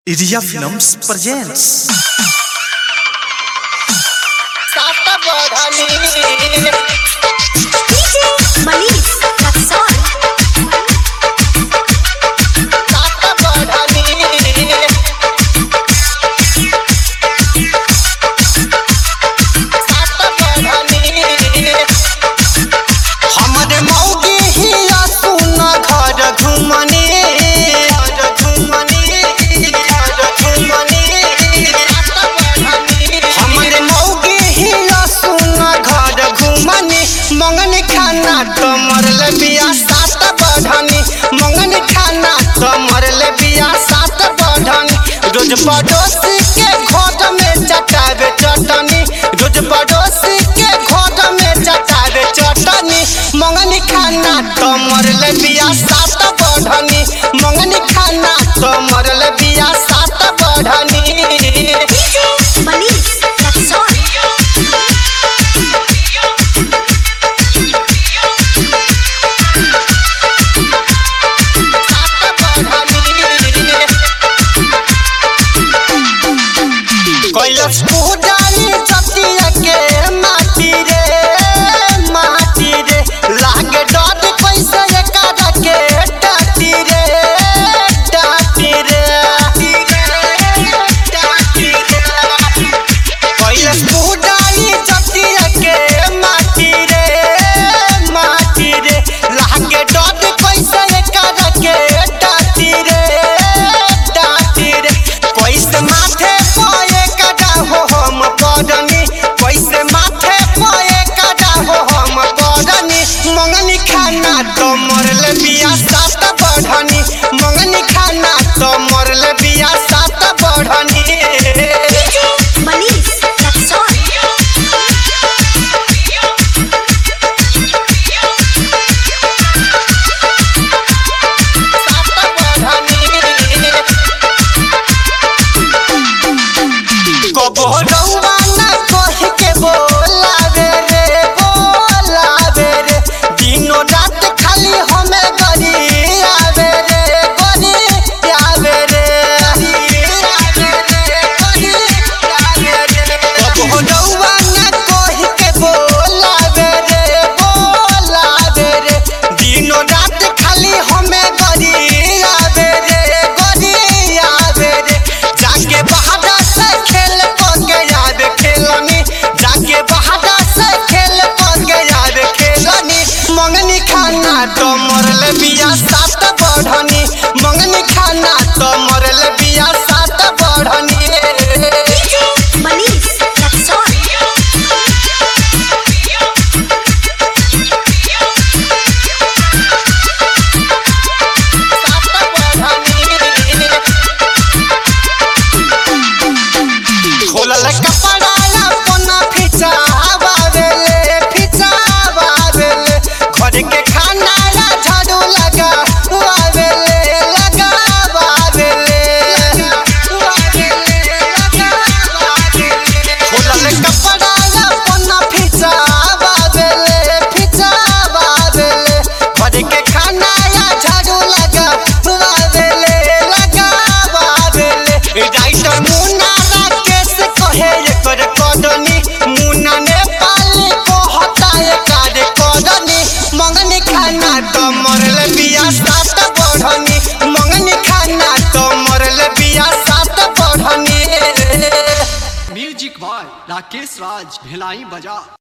Iria Films presents सात बढ़नी DJ Manish Raksol सात बढ़नी सात बढ़नी हमरे मौगी हिया सुन घर घुमनी घर घुमनी घर घुमनी हमरे मौगी हिया सुन घर घुमनी मंगन खाना तो मरल बिया सात बढ़नी मंगन खाना तो मरल बिया सात बढ़नी रोज पड़ोसी के घर में चटावे चटनी रोज पड़ोसी के घर में चटावे चटनी मंगनी खाना तो मरल बिया सात बढ़नी मंगनी खाना तो मरल बिया सात बढ़नी DJ Manish Raksol कैलस पूजारी चतिया के माटी रे माटी रे लागे डर कैसे एकादा के डाटी रे डाटी रे डाटी रे कैलस पूजारी चतिया के माटी रे माटी रे लागे डर कैसे एकादा के डाटी रे डाटी रे कैसे माथे पाए कदा हो हम पड़नी कैसे माथे पाए कदा हो हम पड़नी मंगनी खाना तो मरल बिया सात बढ़नी मंगनी खाना तो मरल बिया सात बढ़नी DJ Manish Raksol कबो रउआ ना कहि के बोलावे रे बोलावे रे दिनो रात खाली हमें गरी आवे रे गरी आवे रे कबो रउआ ना कहि के बोलावे रे बोलावे रे दिनो रात खाली हमें गरी आवे रे गरी आवे रे जाके बहादा से खेल पके आवे खेलनी जाके बहादा से खेल पके आवे खेलनी मंगनी खाना तो मरल बिया सात बढ़नी मंगनी खाना तो मरल बिया सात बढ़नी DJ Manish Raksol खोलल कपड़ा अपना फिचावा देले फिचावा देले घर के खाना ला झाड़ू लगा देले लगावा देले खोलल कपड़ा अपना फिचावा देले फिचावा देले घर के खाना ला झाड़ू लगा देले लगावा देले राइटर मुन्ना राकेश कहे एकर कदनी मुन्ना नेपाली कहता एकर कदनी मंगनी खाना तो मरल बिया सात बढ़नी मंगनी खाना तो मरल बिया सात बढ़नी म्यूजिक बॉय राकेश राज भिलाई बजा